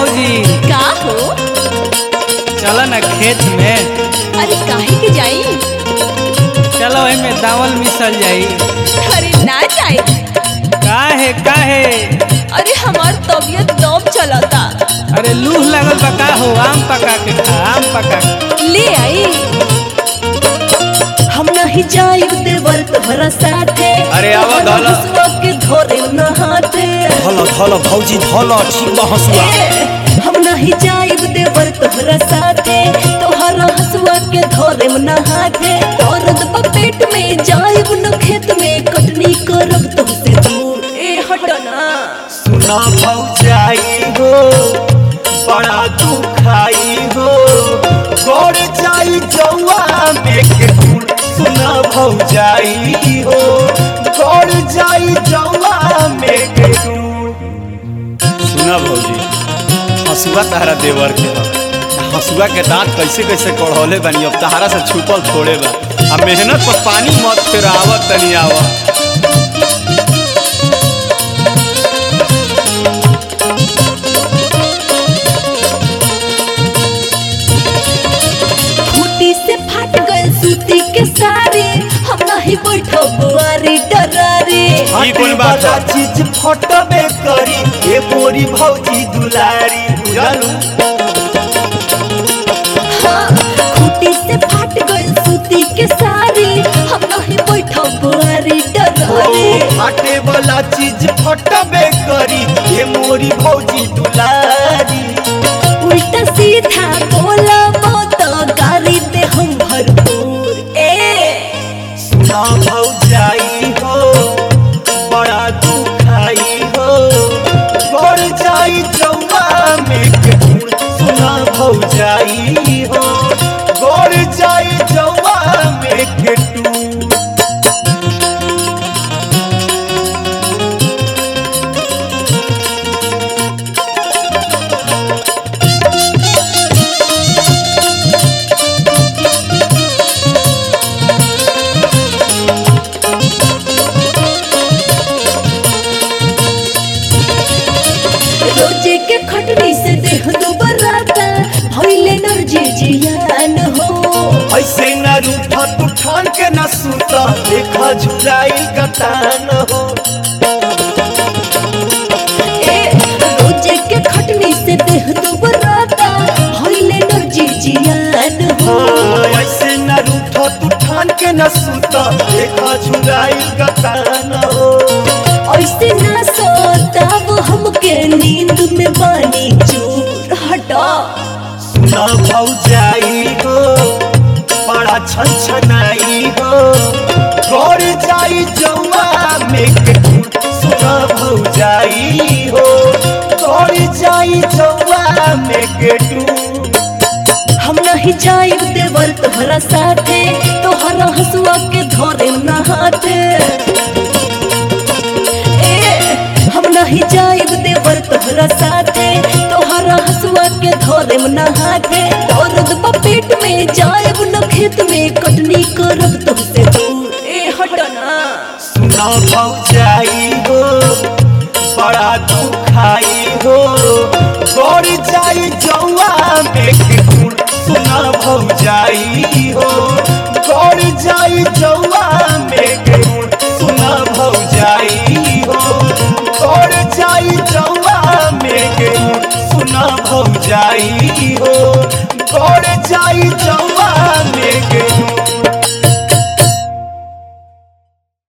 भौजी का हो चल ना खेत में अरे काहे के जाई चलो एमे दावल मिसल जाई अरे ना जाए काहे काहे अरे हमार तबीयत दम चलता अरे लूह लगल बा का हो आम पका के खा आम पका के ले आई हम नहीं जाइब देवर तोहरा साथे अरे आवा धला। हसुआ के धोरे न हाथे धल धल भौजी धल ठीक बा हसुआ ए, हम नहीं जाइब देवर तोहरा साथे तोहरा हसुआ के धोरे न हाथे दर्द बा पेट में जाइब न खेत में कटनी करब तुमसे दूर ए हटना सुना भौजाई हो बड़ा दुखाई हो गोड़ जाई जौआ में के फूल सुना भौजाई हो गोड़ जाई जौआ में के फूल सुना भौजी हसुआ तहरा देवर के बा हसुआ के दांत कैसे कैसे कढ़ौले बनी अब तहरा से छुपल थोड़े बा अब मेहनत पर पानी मत फिर आवत तनी आवा खूटी से फाट गए सूती के सारे हम नहीं बैठब बुआरी डरारे ई कोन बात है? चीज फटबे करी ए बोरी भौजी दुलारी बुझलू हाँ, खूटी से फाट गए सूती के सारे हम नहीं बैठब बुआरी ओ डरारे फाटे वाला चीज फटबे करी ए मोरी भौजी दुलारी उल्टा सीधा बोला तो गाली दे हम भरपूर ए सुना भौजाई हो बड़ा दुखाई हो गड़ जाई जौआ में के फूल सुना भौजाई हो गड़ जाई जौआ में के टूल रोजे के खटनी से देह दुबराता भइले नर्जी जियान हो ऐसे न रूठा तू ठान के न सूता देखा झुराई गतान हो ए रोजे के खटनी से देह दुबराता भइले नर्जी जियान हो हाँ, ऐसे न रूठा तू ठान के न सूता देखा झुराई गतान हो ऐसे ना सोताब हमके नींद में बानी चूर हटा सुना भौजाई हो बड़ा छनछनाई हो गौर जाई जौआ में के फूल सुना भौजाई हो गौर जाई जौआ में के टूल हम नहीं जाइब देवर तोहरा साथे तोहरा हसुआ के धोरे न हाथे ए हम नहीं जाइब देवर तोहरा साथे तोहरा हसुआ के धोरे न हाथे दर्द बा पेट में जाइब न खेत में कटनी करब तुमसे दूर ए हटना सुना भौजाई हो बड़ा दुखाई हो गौर जाई जौआ में के फूल सुना भौजाई हो गौर जाई जौआ में के फूल सुना भौजाई हो गौर जाई जौआ में के फूल सुना भौजाई